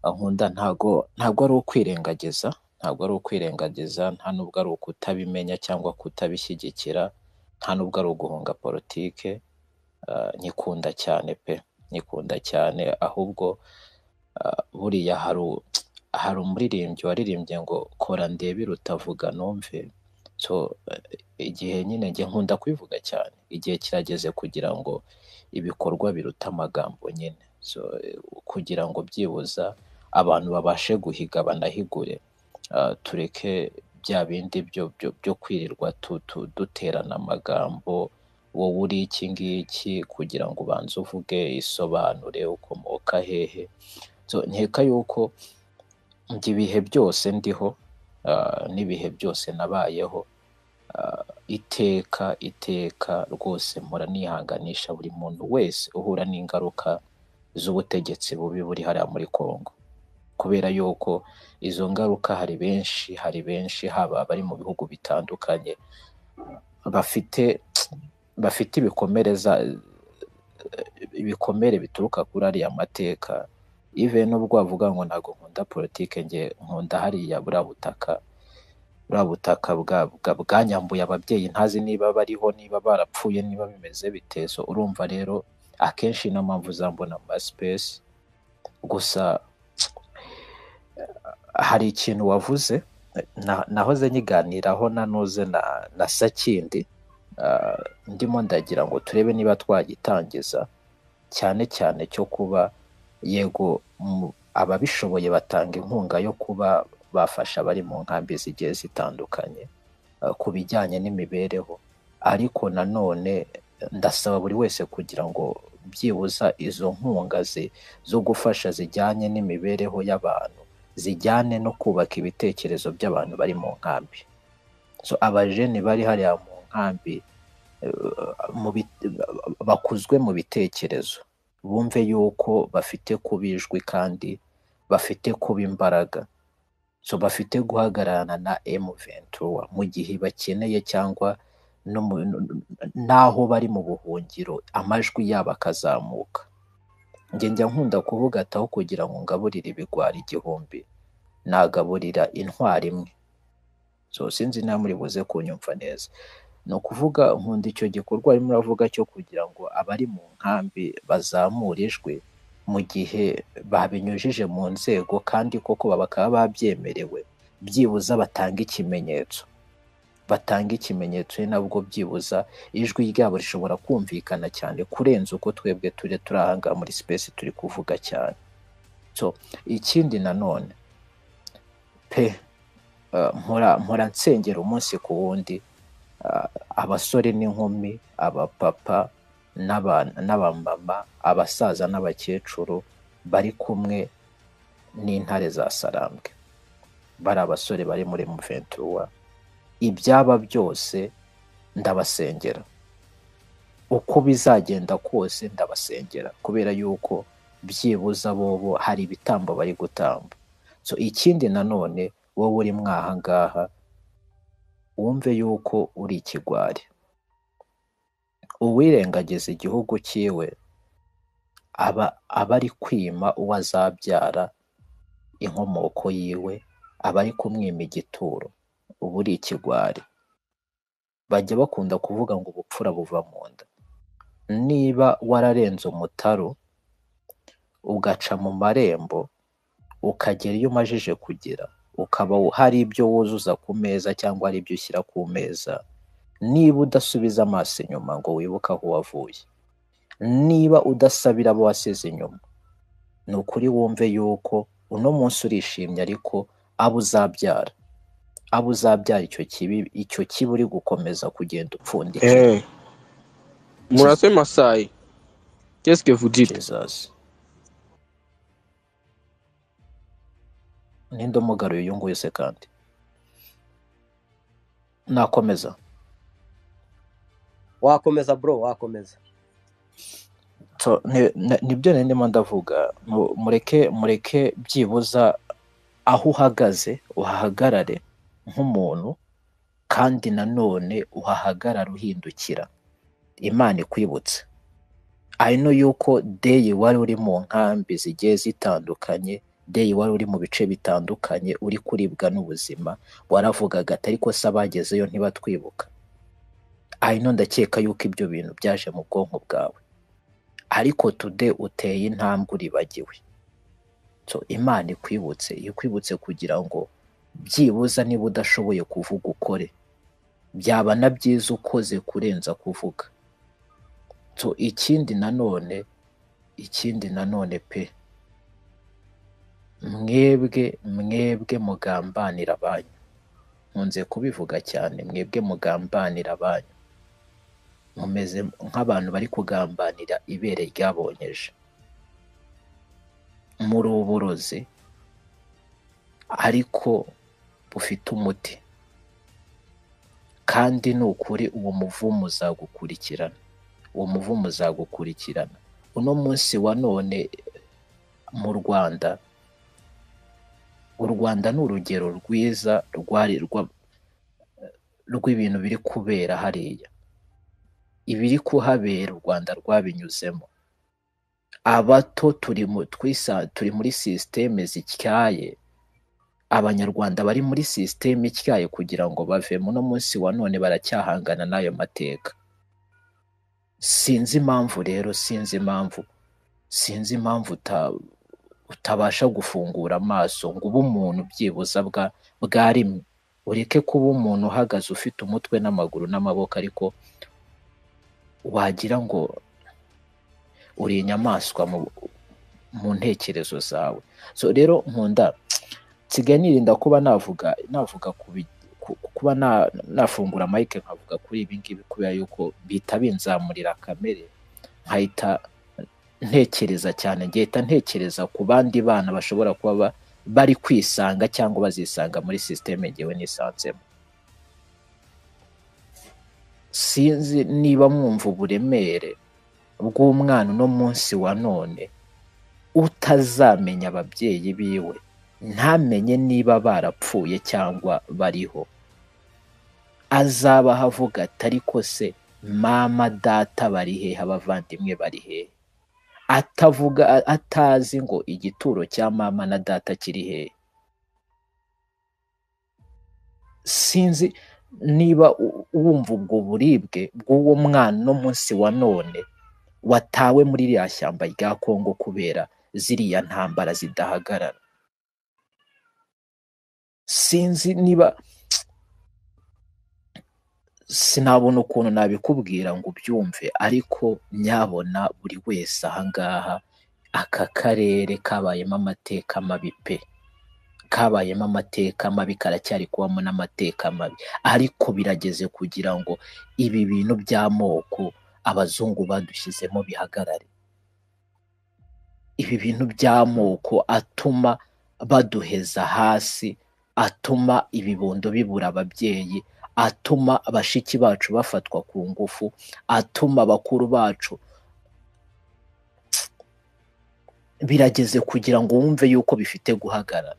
nkunda ntago ntabwo ari ukwirengagiza, ntabwo ari ukwirengagiza, nta nubwo ari ukutabimenya cyangwa kutabishyigikira, nta nubwo ari uguhunga politike, nyikunda cyane pe, nyikunda cyane ahubwo buriya hari umuririmbyi waririmbye ngo kora ndebere utavuga numve, so igihe nyine njye nkunda kubivuga cyane, igihe kirageze kugira ngo ibikorwa biruta amagambo nyine, so kugira ngo byibuza abantu babashe guhiga banahigure, tureke bya bindi byo byo byo kwirirwa tu- tu- duterana amagambo, wowe uri iki ngiki kugira ngo ubanze uvuge, isobanure, ukomoka hehe, so nkeka yuko njye ibihe byose ndiho, ah, n'ibihe byose nabayeho, ah, iteka iteka rwose mpora nihanganisha buri muntu wese uhura n'ingaruka z'ubutegetsi bubi buri hariya muri Kongo, kubera yuko izo ngaruka hari benshi hari benshi haba abari mu bihugu bitandukanye bafite bafite ibikomere za ibikomere bituruka kuri ariya mateka ive nubwo wavuga ngo ntabwo nkunda politike njye nkunda hariya buriya butaka buriya butaka bwa, bwa, bwanyambuye ababyeyi ntazi niba bariho niba barapfuye niba bimeze bite so urumva rero akenshi ni mpamvu uzambona mu masipesi gusa hari ikintu wavuze na- nahoze nyiganiraho nanuze na, na sakindi Ah, ndimo ndagira ngo turebe niba twagitangiza cyane cyane cyo kuba yego mu- ababishoboye batanga inkunga yo kuba bafasha abari mu nkambi zigiye zitandukanye eh, ku bijyanye n'imibereho ariko nanone eh, ndasaba buri wese kugira ngo byibuza izo nkunga zi- zo gufasha zijyanye n'imibereho y'abantu zijyane no kubaka ibitekerezo by'abantu bari mu nkambi so abajene bari hariya mu nkambi eh, mu bit- bakuzwe mu bitekerezo bumve yuko bafite kuba ijwi kandi bafite kuba imbaraga so bafite guhagararana na M23 mu gihe bakeneye cyangwa no mu- n'aho bari mu buhungiro amajwi yabo akazamuka njye njya nkunda kuvuga ataho kugira ngo ngaburire ibigwari igihumbi nagaburira intwari imwe so sinzi nawe muri buze kunyumva neza ni ukuvuga nkunda icyo gikorwa arimo uravuga cyo kugira ngo abari mu nkambi bazamure ijwi mu gihe babinyujije mu nzego kandi koko bakaba babyemerewe byibuza batanga ikimenyetso batanga ikimenyetso ni nabwo byibuza ijwi ryabo rishobora kumvikana cyane kurenza uko twebwe turi turi aha ngaha muri sipesi turi kuvuga cyane so ikindi nanone pe eh, mpora mpora nsengera umunsi ku wundi ah, abasore n'inkumi abapapa n'aba- n'abamama abasaza n'abakecuru bari kumwe n'intare za sarambwe bari abasore bari muri muventura ibyaba byose ndabasengera uko bizagenda kose ndabasengera kubera yuko byibuza bobo hari ibitambo bari gutamba so ikindi nanone wowe uri mwahangaha wumve yuko uri ikigwari uwirengagiza igihugu cyiwe aba aba ari kwima uwo azabyara inkomoko yiwe aba ari kumwima igituro uba uri ikigwari bajya bakunda kuvuga ngo ubupfura buva mu nda niba wararenze umutaru ugaca mu marembo ukagera iyo umajije kugera ukaba hari ibyo wuzuza ku meza cyangwa hari ibyo ushyira ku meza niba udasubiza amaso inyuma ngo wibuke aho wavuye niba udasabira abo wasize inyuma ni ukuri wumve yuko uno munsi urishimye ariko abo uzabyara abo uzabyara icyo kibi icyo kibi uri gukomeza kugenda upfundikira Eh, Murase Masai, qu'est-ce que vous dites? jesus ninde umugaruye uyu nguyu se kandi nakomeza wakomeza bro wakomeza so ni- ni- nibyo nari ndimo ndavuga Mu- mureke mureke byibuza aho uhagaze uhahagarare nk'umuntu kandi nanone uhahagarare uhindukira imana ikwibutse ari no yuko deyi wari uri mu nkambi zigiye zitandukanye deyi wari uri mu bice bitandukanye uri kuribwa n'ubuzima waravugaga ati ariko se abagezeyo ntibatwibuka hanyuma ndakeka yuko ibyo bintu byaje mu bwonko bwawe ariko tude uteye intambwe uribagiwe So, imana ikwibutse ikwibutse kugira ngo byibuza niba udashoboye kuvuga ukore byaba na byiza ukoze kurenza kuvuga So, ikindi nanone ikindi nanone pe mwebwe mwebwe mugambanira abanyu nkunze kubivuga cyane mwebwe mugambanira abanyu mumeze nk'abantu bari kugambanira ibere ryabonyeje muri uburozi ariko bufite umuti kandi ni ukuri uwo muvumo uzagukurikirana uwo muvumo uzagukurikirana uno munsi wa none mu rwanda u rwanda ni urugero rwiza rwari rwa- rw'ibintu biri kubera hariya ibiri kuhabera u rwanda rwabinyuzemo abato turi mu twisa turi muri sisiteme zityaye abanyarwanda bari muri sisiteme ityaye kugira ngo bavemo no munsi wa none baracyahangana n'ayo mateka sinzi impamvu rero sinzi impamvu sinzi impamvu uta- utabasha gufungura amaso ngo ube umuntu byibuza bwa bwa rimwe ureke kuba umuntu uhagaze ufite umutwe n'amaguru n'amaboko ariko wagira ngo uri inyamaswa mu, mu ntekerezo zawe so rero nkunda nsigaye nirinda kuba navuga navuga ku bi- ku- kuba na- nafungura mike nkavuga kuri ibi ngibi kubera yuko bihita binzamurira kamere nkahita ntekereza cyane ngahita ntekereza ku bandi bana bashobora kuba ba- bari kwisanga cyangwa bazisanga muri sisiteme ngewe nisanzemo sinzi niba mwumva uburemere bw'umwana uno munsi wa none utazamenya ababyeyi biwe ntamenye niba barapfuye cyangwa bariho azaba avuga ati ariko se mama data bari hehe abavandimwe bari hehe atavuga a- atazi ngo igituro cya mama na data kiri hehe sinzi niba u- wumva ubwo buribwe bw'uwo mwana uno munsi wa none watawe muri ririya shyamba rya Kongo kubera ziriya ntambara zidahagarara sinzi niba sinabona ukuntu nabikubwira ngo ubyumve ariko nyabona buri wese ahangaha aka karere kabayemo amateka mabi pe kabayemo amateka mabi karacyari kubamo n'amateka mabi ariko birageze kugira ngo ibi bintu by'amoko abazungu badushyizemo bihagarare ibi bintu by'amoko atuma baduheza hasi atuma ibibondo bibura ababyeyi atuma bashiki bacu bafatwa ku ngufu atuma bakuru bacu birageze kugira ngo wumve yuko bifite guhagarara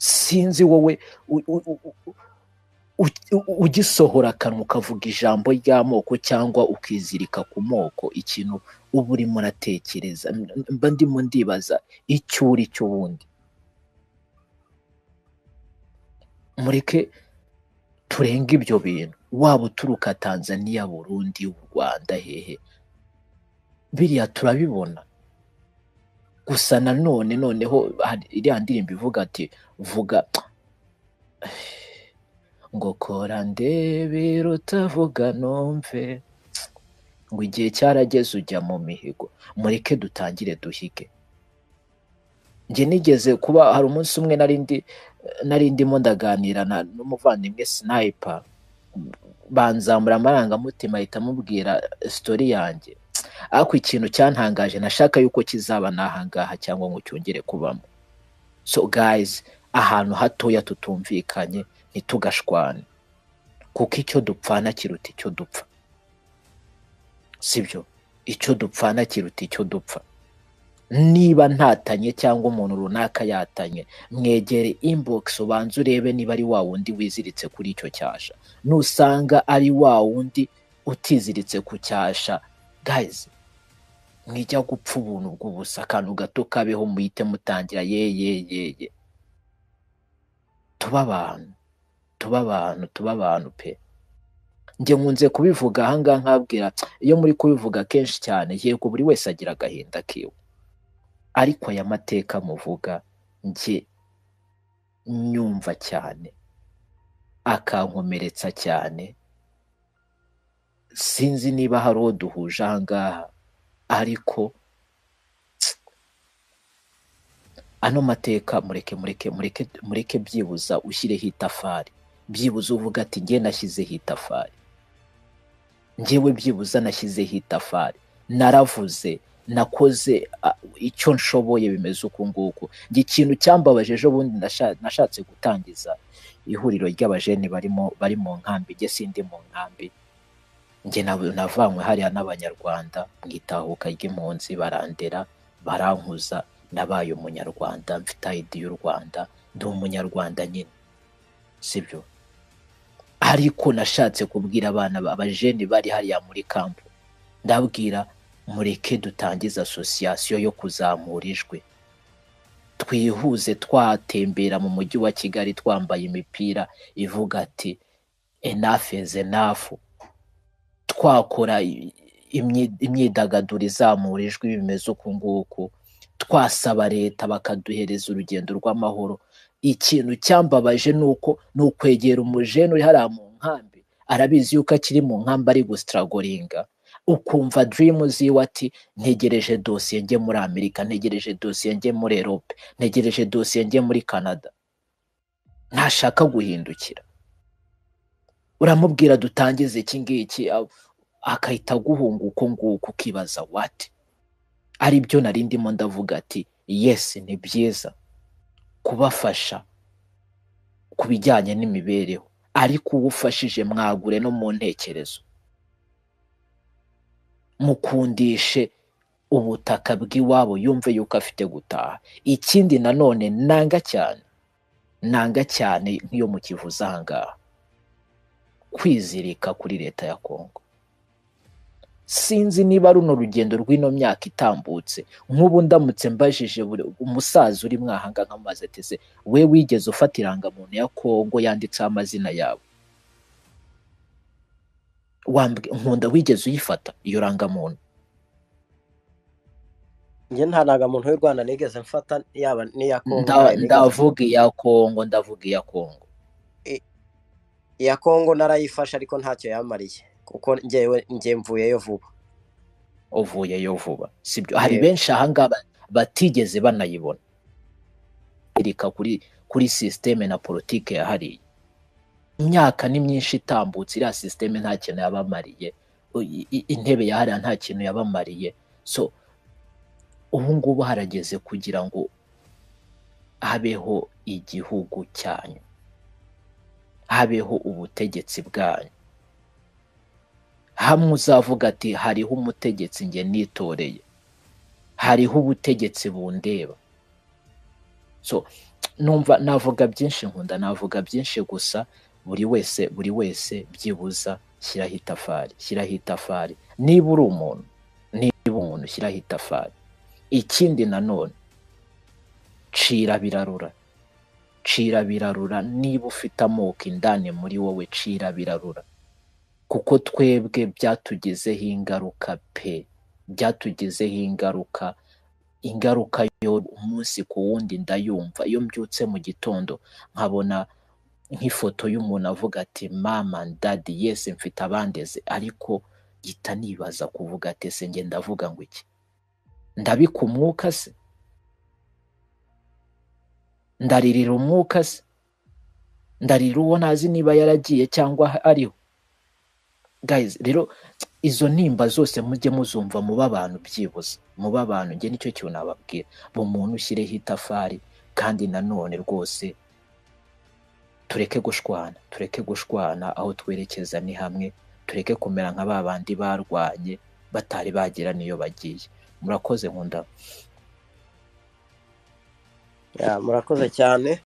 sinzi wowe u- u- u- u- u- ugisohora akanwa ukavuga ijambo ry'amoko cyangwa ukizirika ku moko ikintu uba urimo uratekereza mba ndimo ndibaza icyo uri cyo wundi mureke turenga ibyo bintu waba uturuka tanzania burundi u rwanda hehe biriya turabibona gusa nanone noneho hari iriya ndirimbo ivuga ati vuga ngo kora ndebera utavuga numve ngo igihe cyarageze ujya mu mihigo mureke dutangire duhige njye nigeze kuba hari umunsi umwe nari ndi nari ndimo ndaganira na- n'umuvandimwe sinayipa banzamura amarangamutima ahita amubwira sitori yanjye ariko ikintu cyantangaje nashaka yuko kizaba nahangaha cyangwa ngo cyongere kubamo so guys ahantu hatoya tutumvikanye ntitugashwane kuko icyo dupfana kiruta icyo dupfa sibyo icyo dupfana kiruta icyo dupfa niba ntatanye cyangwa umuntu runaka yatanye mwegere inbox ubanze urebe niba ari wa wundi wiziritse kuri icyo cyasha nusanga ari wa wundi utiziritse ku cyasha guys mwijya gupfa ubuntu bw'ubusa akantu gato kabeho muhite mutangira ye ye ye ye tuba abantu tuba abantu tuba abantu pe njye nkunze kubivuga ahangaha nkabwira iyo muri kubivuga kenshi cyane yego buri wese agira agahinda kiwe ariko aya mateka muvuga njye nyumva cyane akankomeretsa cyane sinzi niba hari uwo duhuje ahangaha ariko ano mateka mureke mureke mureke mureke byibuza ushyireho itafari byibuze uvuga ati njye nashyizeho itafari njyewe byibuza nashyizeho itafari naravuze nakoze a- icyo nshoboye bimeze uku nguku njye ikintu cyambabaje ejo bundi nasha- nashatse gutangiza ihuriro ry'abajeni barimo bari mu nkambi njye sindi mu nkambi njye nab- navanywe hariya n'abanyarwanda mu itahuka ry'impunzi barandera barankuza nabaye umunyarwanda mfite ID y'u Rwanda ndi umunyarwanda nyine sibyo ariko nashatse kubwira abana ba- abajeni bari hariya muri kampu ndabwira mureke dutangize asosiyasiyo yo kuzamura ijwi twihuze twatembera mu mujyi wa kigali twambaye imipira ivuga ati enough is enough twakora i- imyi- imyidagaduro izamura ijwi bimeze uku nguku twasaba leta bakaduhereza urugendo rw'amahoro ikintu cyambabaje ni uko ni ukwegera umujene uri hariya mu nkambi arabizi yuko akiri mu nkambi ari gusitaragoringa ukumva dirimu ziwe ati ntegereje dosiye njye muri amerika ntegereje dosiye njye muri erope ntegereje dosiye njye muri canada ntashaka guhindukira uramubwira dutangize iki ngiki a- akahita aguhunga uko nguko ukibaza wati ari byo nari ndimo ndavuga ati yesi ni byiza kubafasha ku bijyanye n'imibereho ariko uwo ufashije mwagure no mu ntekerezo mukundishe ubutaka bw'iwabo yumve yuko afite gutaha ikindi nanone nanga cyane nanga cyane nk'iyo mu kivuze ahangaha kwizirika kuri leta ya kongo sinzi niba runo rugendo rw'ino myaka itambutse nk'ubu ndamutse mbajije buri- umusaza uri mwahanga nk'amazi ateze we wigeze ufata irangamuntu ya kongo yanditseho amazina yabo Wambwi- nkunda wigeze uyifata iyo rangamuntu njye nta ntangamuntu w'u rwanda nigeze mfata yaba n'iya kongo Nda- ntayo nigeze ndavuga iya kongo ndavuga iya kongo I- iya kongo narayifashe ariko ntacyo yamariye kuko njyewe njye mvuyeyo vuba uvuyeyo vuba sibyo hari Yego. benshi ahangaha batigeze banayibona Erika kuri kuri sisiteme na politike ya hariya imyaka ni myinshi itambutse iriya sisiteme nta kintu yabamariye U- i- i- intebe ya hariya nta kintu yabamariye so ubu ngubu harageze kugira ngo habeho igihugu cyanyu habeho ubutegetsi bwanyu hamwe uzavuga ati hariho umutegetsi njye nitoreye hariho ubutegetsi bundeba so numva navuga byinshi nkunda navuga byinshi gusa buri wese buri wese byibuza shyiraho itafari shyiraho itafari niba uri umuntu niba umuntu shyiraho itafari ikindi nanone cira birarura cira birarura niba ufite amoko indani muri wowe cira birarura kuko twebwe byatugezeho ingaruka pe byatugezeho ingaruka ingaruka yo umunsi ku wundi ndayumva iyo mbyutse mu gitondo nkabona nk'ifoto y'umuntu avuga ati mama dadi yese mfite abandeze ariko gita nibaza kuvuga ati se njye ndavuga ngo iki ndabika umwuka se ndaririra umwuka se ndarira uwo ntazi niba yaragiye cyangwa ariho guys rero izo nimba zose mujye muzumva muba abantu byibuze muba abantu njye nicyo kintu nababwira mu muntu ushyireho itafari kandi nanone rwose tureke gushwana tureke gushwana aho twerekeza ni hamwe tureke kumera nka ba bandi barwanye batari bagera n'iyo bagiye murakoze nkunda Ya, murakoze cyane